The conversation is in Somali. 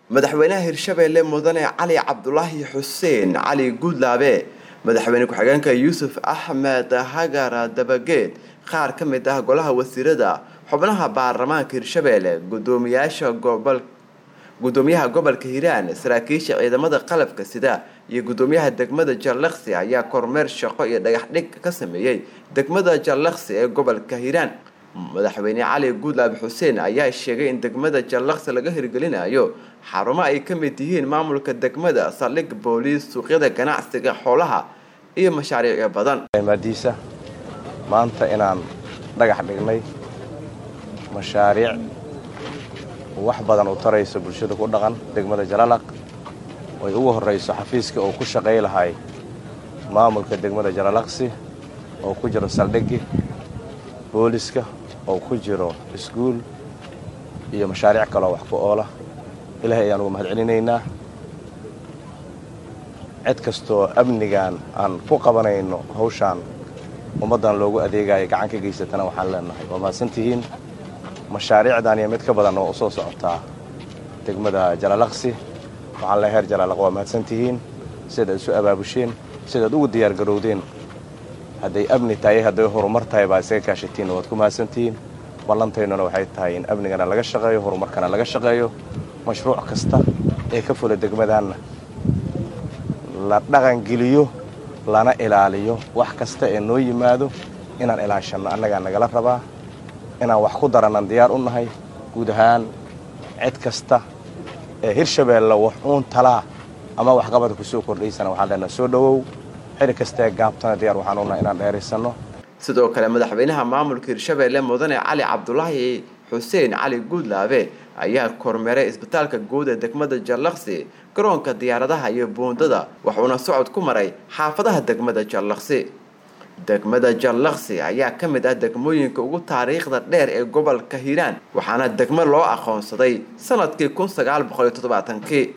madaxweynaha hirshabeelle mudane cali cabdulaahi xuseen cali guudlaabe madaxweyne ku-xigeenka yuusuf axmed hagar dabageed qaar ka mid ah golaha wasiirada xubnaha baarlamaanka hirshabeelle gudoomiyaasha gobol gudoomiyaha gobolka hiiraan saraakiisha ciidamada qalabka sida iyo gudoomiyaha degmada jallaqsi ayaa kormeer shaqo iyo dhagax dhig ka sameeyey degmada jallaqsi ee gobolka hiiraan madaxweyne cali guudlaabe xuseen ayaa sheegay in degmada jallaqsi laga hirgelinayo xarumo ay ka mid yihiin maamulka degmada saldhig booliis suuqyada ganacsiga xoolaha iyo mashaariicyo badan maadiisa maanta inaan dhagax dhignay mashaariic wax badan u tarayso bulshada ku dhaqan degmada jalalaq oy ugu horrayso xafiiska oo ku shaqay lahay maamulka degmada jalalaqsi oo ku jiro saldhigi booliska oo ku jiro iskuul iyo mashaariic kaloo wax ku oola ilaahay ayaan ugu mahad celinaynaa cid kastoo amnigan aan ku qabanayno hawshaan ummaddan loogu adeegayo gacan ka geysatana waxaan leenahay waa mahadsantihiin mashaariicdan iyo mid ka badan oo u soo socotaa degmada jalalaqsi waxaan le heer jalalaq waa mahadsantihiin sidaad isu abaabusheen sidaad ugu diyaargarowdeen hadday amni tahay hadday horumar tahay baa isaga kaashatiin waad ku mahadsantihiin ballantaynuna waxay tahay in amnigana laga shaqeeyo horumarkana laga shaqeeyo mashruuc kasta ee ka fula degmadaanna la dhaqangeliyo lana ilaaliyo wax kasta ee noo yimaado inaan ilaashanno annagaa nagala rabaa inaan wax ku darannan diyaar u nahay guud ahaan cid kasta ee hirshabeelle wax uun talaa ama waxqabada ku soo kordhaysana waxaan leenahay soo dhowow xili kastaee gaabtana diyaar waxaan u nahay inaan dheeraysanno sidoo kale madaxweynaha maamulka hirshabeelle mudane cali cabdulaahi xuseen cali guudlaabe ayaa kormeeray isbitaalka guud ee degmada jallaqsi garoonka diyaaradaha iyo buundada wuxuuna socod ku maray xaafadaha degmada jallaqsi degmada jallaqsi ayaa ka mid ah degmooyinka ugu taariikhda dheer ee gobolka hiiraan waxaana degmo loo aqoonsaday sanadkii kun sagaal boqol iyo toddobaatankii